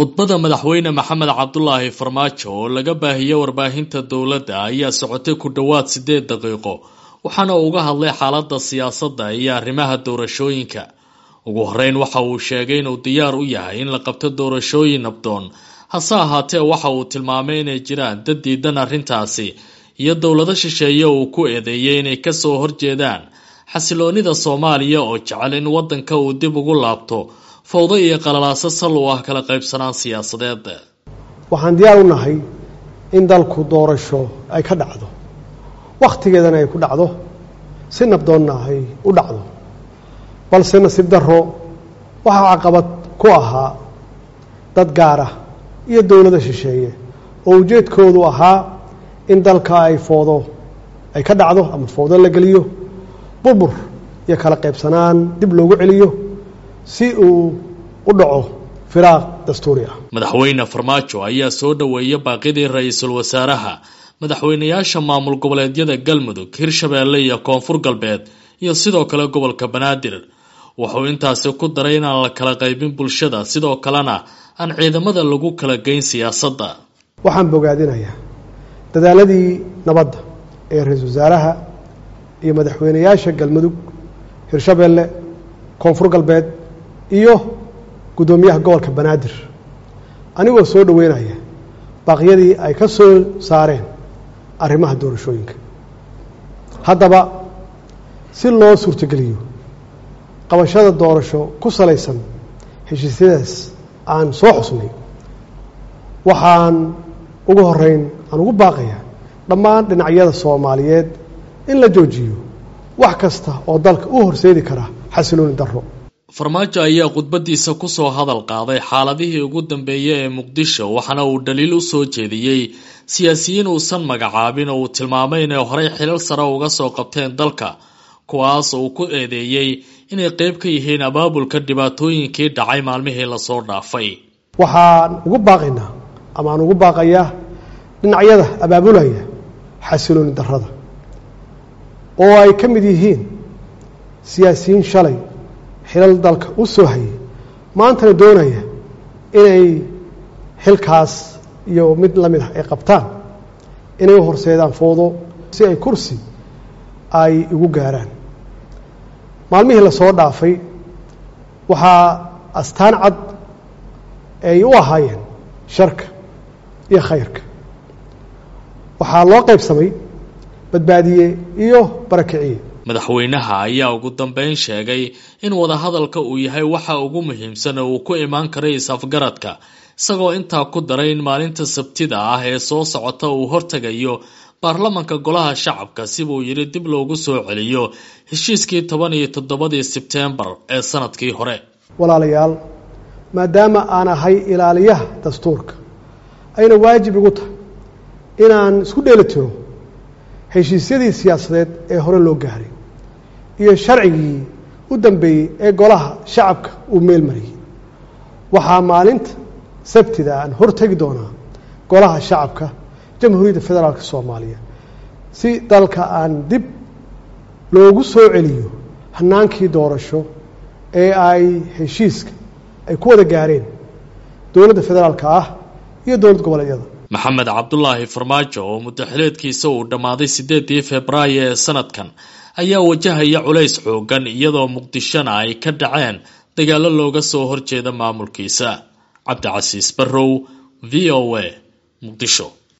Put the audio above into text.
khudbada madaxweyne maxamed cabdulaahi farmaajo oo laga baahiyey warbaahinta dowladda ayaa socotay ku dhowaad siddeed daqiiqo waxaana uu uga hadlay xaaladda siyaasadda iyo arrimaha doorashooyinka ugu horeyn waxa uu sheegay inuu diyaar u yahay in la qabto doorashooyin nabdoon hase ahaatee waxa uu tilmaamay inay jiraan dad diidan arrintaasi iyo dowlado shisheeye uu ku eedeeyey inay kasoo horjeedaan xasiloonida soomaaliya oo jecel in waddanka uu dib ugu laabto fowdo iyo qalalaaso sal u ah kala qaybsanaan siyaasadeed waxaan diyaar u nahay in dalku doorasho ay ka dhacdo wakhtigeedana ay ku dhacdo si nabdoonna ay u dhacdo balse nasiib darro waxaa caqabad ku ahaa dad gaara iyo dowlada shisheeye oo ujeedkoodu ahaa in dalka ay foodo ay ka dhacdo ama foodo la geliyo burbur iyo kala qaybsanaan dib loogu celiyo si uu u dhaco firaaq dastuuri ah madaxweyne farmaajo ayaa soo dhoweeyay baaqidii ra-iisul wasaaraha madaxweynayaasha maamul goboleedyada galmudug hirshabeelle iyo koonfur galbeed iyo sidoo kale gobolka banaadir wuxuu intaasi ku daray inaan la kala qaybin bulshada sidoo kalena aan ciidamada lagu kala geyn siyaasadda waxaan bogaadinayaa dadaaladii nabadda ee ra-iisul wasaaraha iyo madaxweynayaasha galmudug hirshabeelle koonfur galbeed iyo guddoomiyaha gobolka banaadir anigoo soo dhoweynaya baaqyadii ay ka soo saareen arrimaha doorashooyinka haddaba si loo suurtogeliyo qabashada doorasho ku salaysan heshiisyadaas aan soo xusnay waxaan ugu horeyn aan ugu baaqaya dhammaan dhinacyada soomaaliyeed in la joojiyo wax kasta oo dalka u horseedi kara xasilooni darro farmaajo ayaa khudbadiisa kusoo hadal qaaday xaaladihii ugu dambeeyey ee muqdisho waxaana uu dhaliil u soo jeediyey siyaasiyiin uusan magacaabin oo uu tilmaamay inay horey xilal sare uga soo qabteen dalka kuwaas uu ku eedeeyey inay qeyb ka yihiin abaabulka dhibaatooyinkii dhacay maalmihii lasoo dhaafay waxaan ugu baaqaynaa ama aan ugu baaqayaa dhinacyada abaabulaya xasilooni darrada oo ay ka mid yihiin siyaasiyiin shalay xilal dalka u soo hayay maantana doonaya inay xilkaas iyo mid la mid ah ay qabtaan inay u horseedaan foodo si ay kursi ay igu gaaraan maalmihii lasoo dhaafay waxaa astaan cad ay u ahaayeen sharka iyo khayrka waxaa loo qaybsamay badbaadiye iyo barakiciye madaxweynaha ayaa ugu dambeyn sheegay in wadahadalka uu yahay waxa ugu muhiimsan oo uu ku imaan karay is-afgaradka isagoo intaa ku daray in maalinta sabtida ah ee soo socota uu hortegayo baarlamanka golaha shacabka sibuu yidhi dib loogu soo celiyo heshiiskii toban iyo toddobadii sebtembar ee sanadkii hore walaalayaal maadaama aan ahay ilaaliyaha dastuurka ayna waajib igu tahay inaan isku dheeli tiro heshiisyadii siyaasadeed ee hore loo gaaray iyo sharcigii u dambeeyey ee golaha shacabka uu meel mariyey waxaa maalinta sabtida aan hortegi doonaa golaha shacabka jamhuuriyadda federaalka soomaaliya si dalka aan dib loogu soo celiyo hanaankii doorasho ee ay heshiiska ay ku wada gaareen dowladda federaalka ah iyo dowlad goboleedyada maxamed cabdulaahi farmaajo oo muddaxileedkiisa uu dhammaaday siddeedii februaayo ee sanadkan ayaa wajahaya culays xoogan iyadoo muqdishona ay ka dhaceen dagaallo looga soo horjeeda maamulkiisa cabdicasiis barrow v o a muqdisho